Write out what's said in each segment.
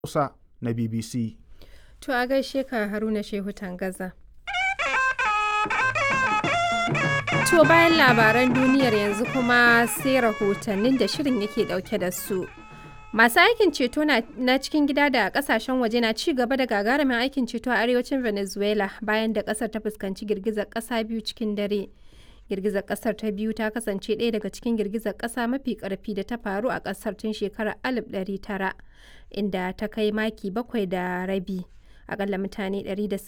Hausa na BBC. To a gaishe ka Haruna Shehu Tangaza. To bayan labaran duniyar yanzu kuma sai rahotannin da shirin yake dauke da su. Masu aikin ceto na cikin gida da kasashen waje na ci gaba da gagarumin aikin ceto a arewacin Venezuela bayan da kasar ta fuskanci girgizar kasa biyu cikin dare. Girgizar kasar ta biyu ta kasance ɗaya daga cikin girgizar kasa mafi ƙarfi da ta faru a kasar tun shekarar 1900 inda ta kai maki bakwai da rabi. Akalla mutane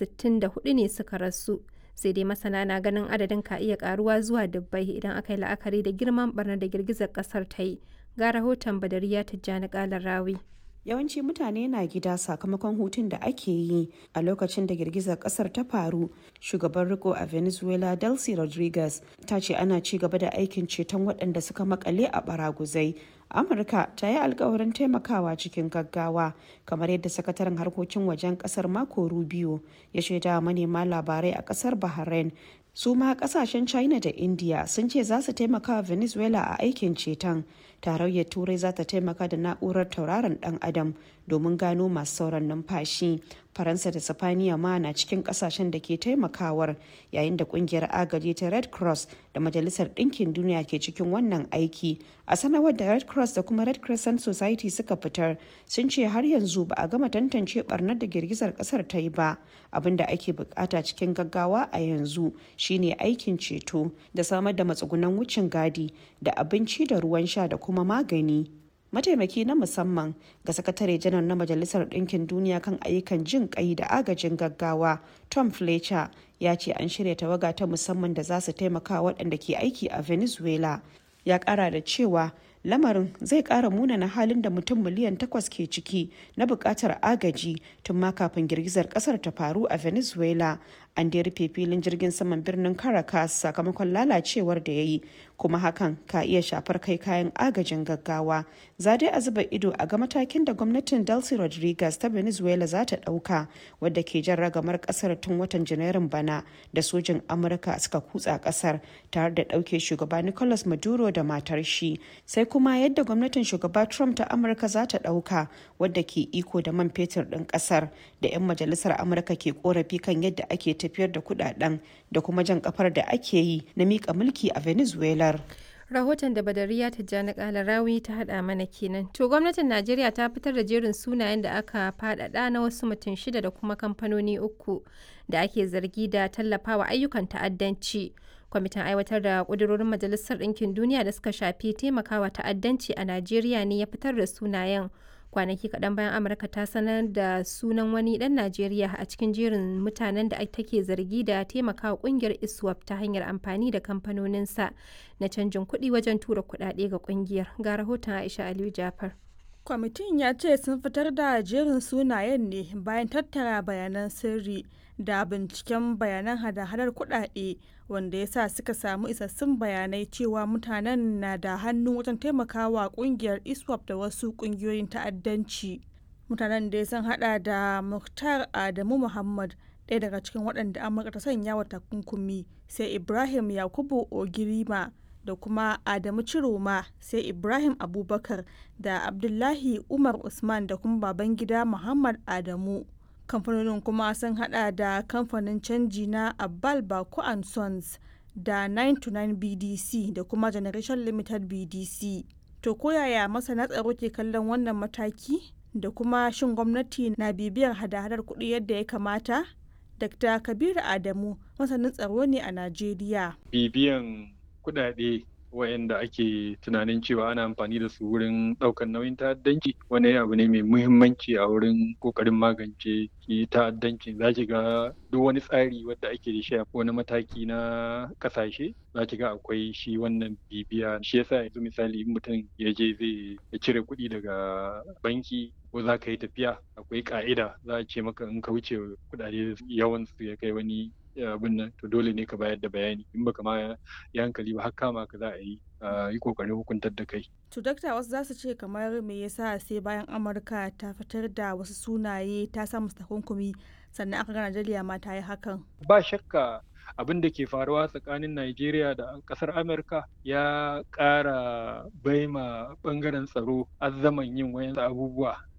164 ne suka rasu. sai dai masana na ganin adadin ka iya karuwa zuwa dubbai idan aka yi la'akari da girman barnar da girgizar kasar ta yi ga rahoton badariya tijjani kalar rawi yawanci mutane na gida sakamakon hutun da ake yi a lokacin da girgizar kasar ta faru shugaban riko a venezuela delcy rodriguez ta ce ana ci gaba da aikin ceton waɗanda suka makale a baraguzai amurka ta yi alkawarin taimakawa cikin gaggawa kamar yadda sakataren harkokin wajen kasar mako rubio ya shaida manema labarai a kasar bahrain su ma kasashen china da india sun ce za su taimaka venezuela a aikin ceton tarayyar turai za ta taimaka da na'urar tauraron dan adam domin gano masu sauran numfashi faransa da sifaniya ma na cikin kasashen da ke taimakawar yayin da kungiyar agaji ta red cross da majalisar ɗinkin duniya ke cikin wannan aiki a sanarwar da red cross da kuma red crescent society suka fitar sun ce har yanzu ba a gama tantance barnar da girgizar kasar ta yi ba abin da ake bukata cikin gaggawa a yanzu shine aikin ceto da samar da matsugunan wucin gadi da abinci da ruwan sha da kuma magani mataimaki na musamman ga sakatare janar na majalisar ɗinkin duniya kan ayyukan jin ƙai da agajin gaggawa tom fletcher ya ce an shirya tawaga ta musamman da za su taimaka waɗanda ke aiki a venezuela ya ƙara da cewa lamarin zai ƙara munana halin da mutum miliyan takwas ke ciki na buƙatar agaji tun ma kafin girgizar ƙasar ta faru a venezuela an da rufe filin jirgin saman birnin caracas sakamakon lalacewar da ya yi kuma hakan ka iya shafar kai kayan agajin gaggawa za dai a zuba ido a ga matakin da gwamnatin delcy rodriguez ta venezuela za ta ɗauka wadda ke jan ragamar ƙasar tun watan janairun bana da sojin amurka suka kutsa ƙasar tare da ɗauke shugaba nicolas maduro da matar shi sai kuma yadda gwamnatin shugaba trump ta amurka za ta ɗauka wadda ke iko da man fetur ɗin ƙasar da 'yan majalisar amurka ke korafi kan yadda ake tafiyar da kudaden da kuma jan kafar da ake yi na mika mulki a venezuela rahoton da badariya tijjani kalarawi ta hada mana kenan to gwamnatin najeriya ta fitar da jerin sunayen da aka fadada na wasu mutum shida da kuma kamfanoni uku da ake zargi da tallafawa ayyukan ta'addanci kwamitin aiwatar da kudurorin majalisar ɗinkin duniya da suka shafi taimakawa ta'addanci a najeriya ne ya fitar da sunayen kwanaki kaɗan bayan amurka ta sanar da sunan wani ɗan najeriya a cikin jerin mutanen da take zargi da taimakawa ƙungiyar iswap ta hanyar amfani da kamfanoninsa na canjin kuɗi wajen tura kuɗaɗe ga ƙungiyar ga rahoton aisha aliyu jafar kwamitin ya ce sun fitar da jerin sunayen ne bayan tattara bayanan sirri da binciken bayanan hada-hadar kuɗaɗe wanda ya sa suka samu isassun bayanai cewa mutanen na da hannu wajen taimakawa kungiyar iswap da wasu kungiyoyin ta'addanci mutanen da sun hada da muktar adamu muhammad ɗaya daga cikin waɗanda amurka ta sanya wa takunkumi sai ibrahim yakubu ogirima da kuma adamu ciroma sai ibrahim abubakar da abdullahi umar usman da kuma babangida muhammad adamu kamfanonin kuma sun hada da kamfanin canji na abbal bako and sons da 929 bdc da kuma generation limited bdc to koyaya masana tsaro ke kallon wannan mataki da kuma shin gwamnati na bibiyar hada-hadar kuɗi yadda ya kamata dr kabiru adamu masanin tsaro ne a najeriya bibiyan kuɗaɗe wayanda ake tunanin cewa ana amfani da su wurin ɗaukar nauyin ta'addanci wani abu ne mai muhimmanci a wurin ƙoƙarin magance ki ta'addanci za ki ga duk wani tsari wadda ake da shi wani mataki na ƙasashe za ki ga akwai shi wannan bibiya shi yasa yanzu misali in mutum ya je zai cire kuɗi daga banki ko za ka yi tafiya akwai ƙa'ida za a ce maka in ka wuce kuɗaɗe yawan su ya kai wani abin nan to dole ne ka bayar da bayani in baka ma ya hankali ba har kama ka za a yi yi kokarin hukuntar da kai. To dakta wasu za su ce kamar me yasa sai bayan Amurka ta fitar da wasu sunaye ta sa musu takunkumi sannan aka ga Najeriya ma ta yi hakan. Ba shakka abin da ke faruwa tsakanin Najeriya da kasar Amurka ya ƙara baima bangaren tsaro azzaman yin wayan abubuwa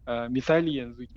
misali yanzu